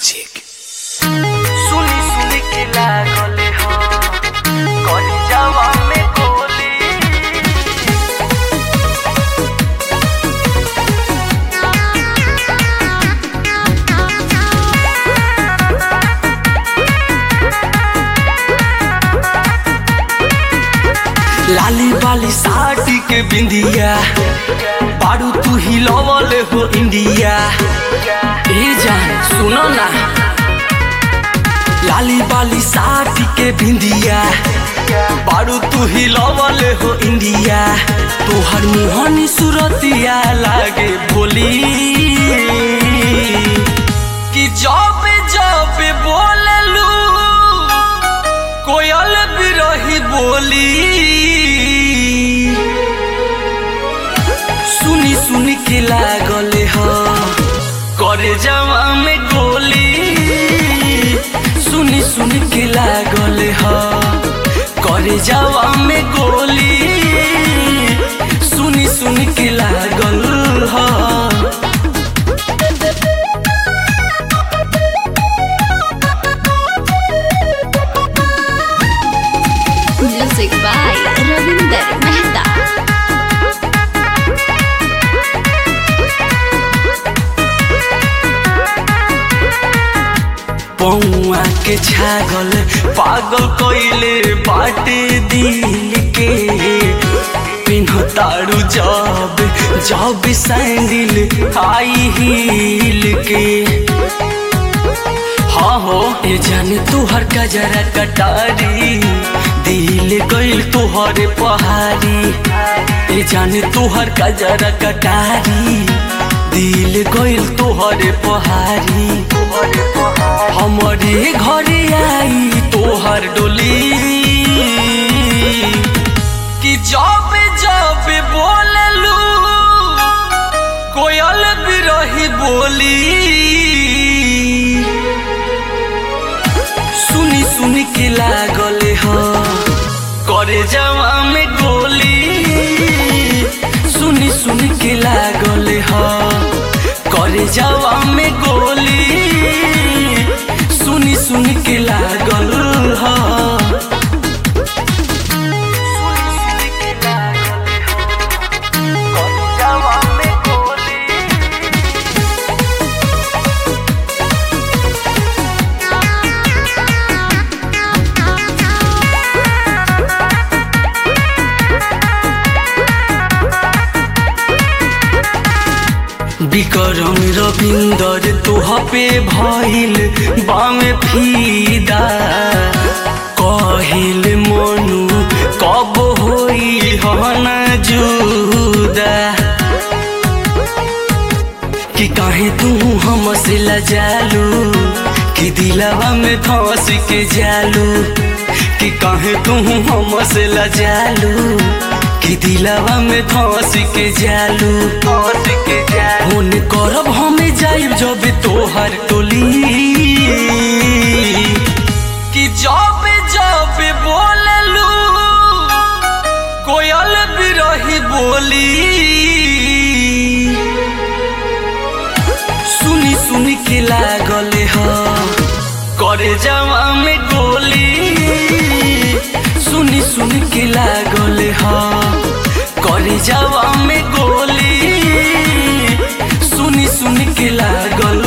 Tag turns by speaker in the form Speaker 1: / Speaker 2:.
Speaker 1: Magic.
Speaker 2: सुनी सुनी के लागले ह कही जावा में गोली
Speaker 1: लाली बाली साड़ी के बिंदिया बारू तू ही लवल हो इंडिया ए जान सुनो ना लाली बाली साड़ी के बिंदिया बारू तू ही लवल हो इंडिया तोहर मुहनी सूरतिया लागे बोली कि जब जब बोललू कोयल बिरही बोली सुनी सुनी के लागले ह करे जवा में गोली सुनी सुनी के लागले ह करे जवा में गोली सुनी सुनी के लागल ह
Speaker 3: Music by Ravinder Mehta.
Speaker 1: पौआ के छागल पागल कइले बाटे दिल के पिन्हतारू जब जब सैंडल हाई हील के हाँ हो ए जाने तुहर कजरा कटारी दिल गइल तुहरे पहाड़ी ए जाने तुहर कजरा कटारी दिल गइल तुहरे पहाड़ी हमारे घरे आई तोहर डोली कि जब जब बोललू कोयल बिरही बोली सुनी सुनी के लागले ह करे जवा में गोली सुनी सुनी के लागले ह करे जवा में गोली सुनी सुनी के लागल ह
Speaker 2: सुनी सुनी के लागले ह कही जावा में गोली
Speaker 1: विक्रम रविंदर तोह पे भइल बामे फीदा कहिल मनु कब होई हन जुदा कि काहे तू हमसे लजालू कि दिलवा में धस के जालू कि काहे तू हमसे लजालू कि दिलवा में धस के जालू
Speaker 2: हंस के जा
Speaker 1: फोन करब हमें जाइब जब तोहर टोली कि जब जब बोललू कोयल बिरही बोली सुनी सुनी के लागले ह करे जवा में गोली सुनी सुनी के लागले ह करे जवा में गोली सुनी सुनी के लागल